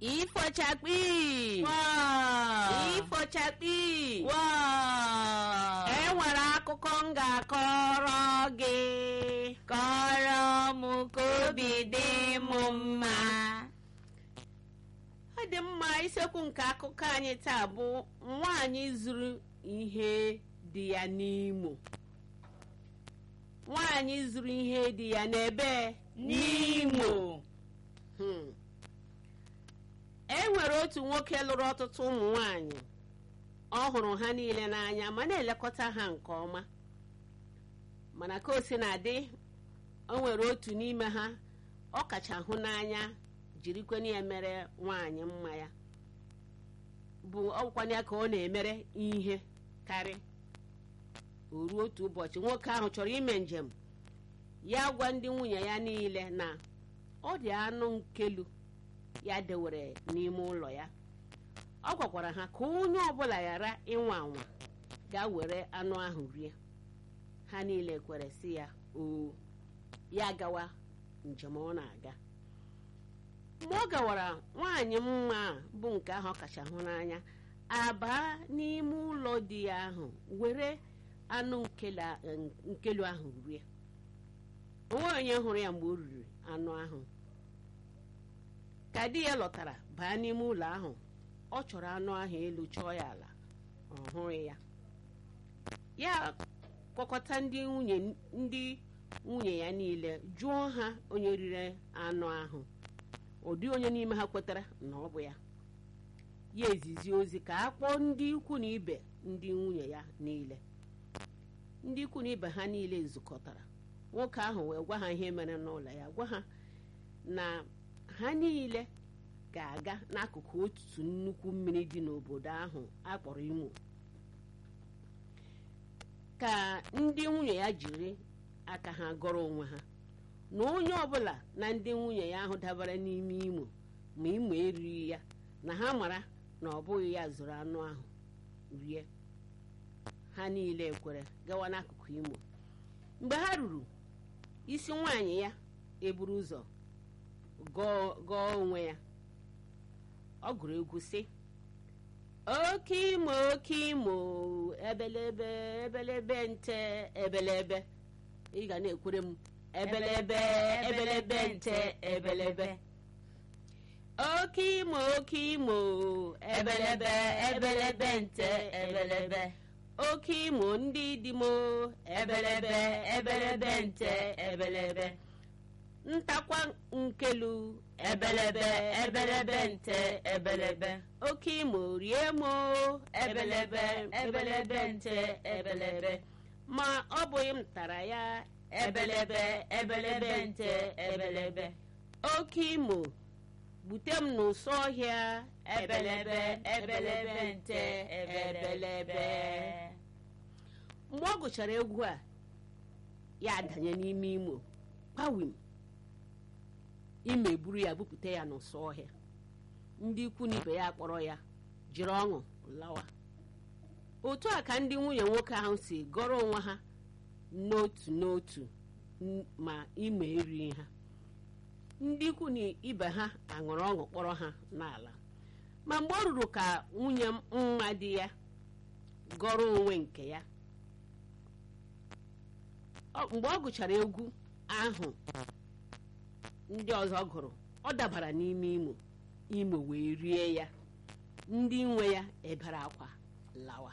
ifochakpi Wow! ifochakpi Wow! e nwere akụkọ m ga-akọrọ gị kọrọ m ka obi dị m mma ọ dị mma isiokwu nke akụkọ anyị taa bụ nwaanyị zuru ihe dị ya n'imo nwaanyị zuru ihe dị ya n'ebe N'Imo. Hmm. e nwere otu nwoke lụrụ ọtụtụ ụmụ nwanyị ọ hụrụ ha niile n'anya ma na-elekọta ha nke ọma mana ka o si na-adị o nwere otu n'ime ha ọ kacha hụ n'anya jirikwana ya mere nwaanyị mma ya bụ ọkwanye ya ka ọ na-emere ihe karị o ruo otu ụbọchị nwoke ahụ chọrọ ime njem ya gwa ndị nwunye ya niile na ọ dị anụ nkelu ya dewere n'ime ụlọ ya ọ gwakwara ha ka onye ọbụla ghara ịnwa anwa gaa were anụ ahụ rie ha niile kwere sị ya oo ya gawa njem ọ na-aga mgbe ọ gawara nwaanyị mma a bụ nke ahụ ọ kacha hụ n'anya abaa n'ime ụlọ di ya ahụ were anụ nkele- nkelu ahụ rie onwe onye hụrụ ya mgbe o riri anụ ahụ ka di ya lọtara baa n'ime ụlọ ahụ ọ chọrọ anụ ahụ elu chọọ ya ala ọ hụghị ya ya kpọkọta ndị nwunye ndị nwunye ya niile jụọ ha onye riri anụ ahụ ụdị onye n'ime ha kwetara na ọ bụ ya ya ezizi ozi ka a kpọọ ndị ikwu na ibe ndị nwunye ya niile ndị ikwu na ibe ha niile zukọtara nwoke ahụ wee gwa ha ihe mere n'ụlọ ya gwa ha na ha niile ga-aga n'akụkụ otu nnukwu mmiri dị n'obodo ahụ akpọrọ imo ka ndị nwunye ya jiri aka ha gọrọ onwe ha na onye ọbụla na ndị nwunye ya ahụ dabara n'ime imo ma imo erighị ya na ha mara na ọ bụghị ya zụrụ anụ ahụ rie ha niile kwere gawa n'akụkụ imo mgbe ha ruru isi nwaanyị ya eburu ụzọ gọọ gọọ onwe ya ọ gụrụ egwu sị oke imo oke imo ebelebe ebelebe nte ebelebe ị ga na-ekwere m ebelebe ebelebe nte ebelebe oke imo oke imo ebelebe ebelebe nte ebelebe oke imo ndị dị mo ebelebe ebelebe nte ebelebe ntakwa nkelu ebelebe ebelebe nte ebelebe oke imo rie mo ebelebe ebelebe nte ebelebe ma ọ bụghị m tara ya ebelebe ebelebe nte ebelebe oke imo bute m n'ụsọ ọhịa ebelebe ebelebe nte ebelebe mgbe ọ gụchara egwu a ya adanye n'ime imo kpawim ime buru ya bupụta ya n'ụsọ ọhịa ndị ikwu na ibe ya kpọrọ ya jiri ọṅụ lawa otu a ka ndị nwunye nwoke ahụ si gọrọ onwe ha n'otu n'otu n- ma ime erighị ha ndị ikwu na ibe ha aṅụrụ ọṅụ kpọrọ ha n'ala ma mgbe ọ ruru ka nwunye mma di ya gọrọ onwe nke ya ọ- mgbe ọ gụchara egwu ahụ ndị ọzọ gụrụ ọ dabara n'ime imo imo wee rie ya ndị nwe ya ebere akwa lawa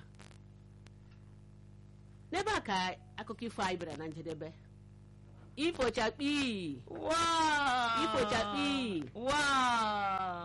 n'ebe a ka akụkọ ifo anyị bịara na njedebe ifochakpi Wow! ifochakpi Wow!